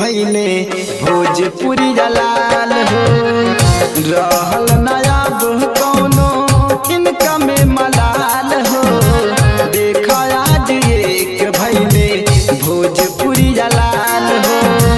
भैले भोजपुरी जलाल हो रहल नयाब कौनो इनका में मलाल हो देखा आज एक भैले भोजपुरी जलाल हो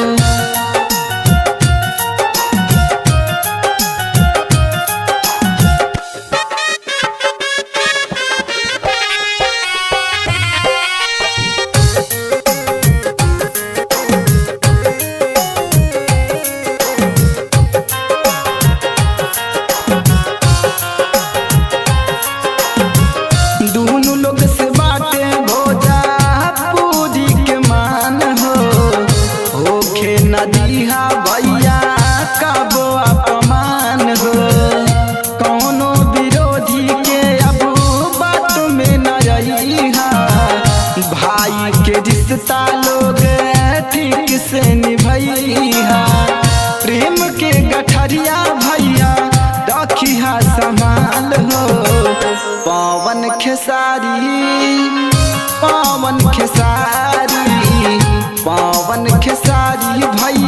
दूनु लोग से बाटे भोजा पूजी के मान हो होखे नदीहा भैया कबो अपमान हो कौनो विरोधी के अब बात में न रहिहा भाई के रिश्ता लोग ठीक से निभैया प्रेम के गठरिया भैया रखिया संभाल हो पवन खेसारी पवन खेसारी पवन खेसारी भैया